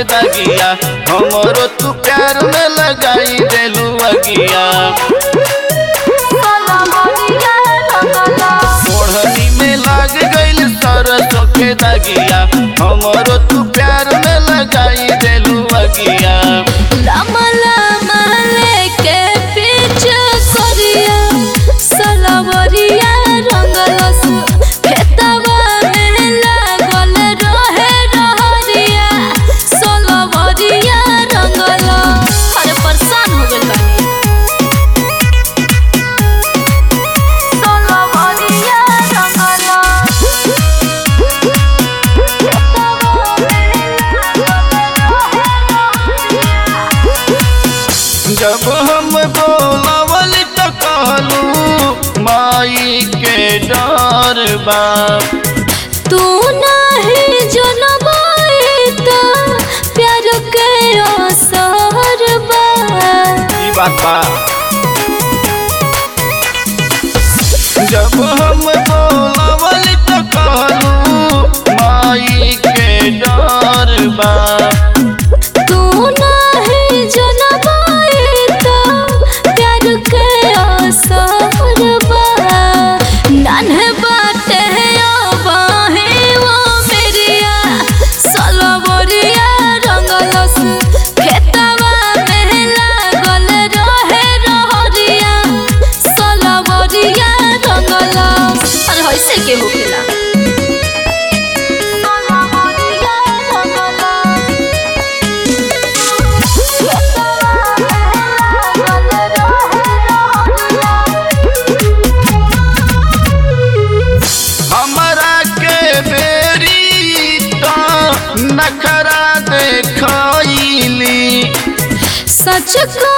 के दगिया हमरो तू प्यार में लगाई देलू अगिया ओढ़नी में लाग गइल सरसों के दगिया हमरो तू प्यार में लगाई देलू अगिया परेशान हो गइल बानी जब हम बोलावल तो कहलू माई के डर बा तू नहीं जनमाई त प्यार के असर बा ई बात बा जब हम बोलावल तो कहलू माई के डर बा तू नहीं जनमाई त प्यार के असर बा नान्हे बाटे अबाहे वो मेरिया सलवरिया रंगलस खेतवा में लागल रहे रहरिया सलवरिया रंगलस अरे होइसे के होखेला सलवरिया रंगलस हमरा के बेरी तो नखरा देखैली सच को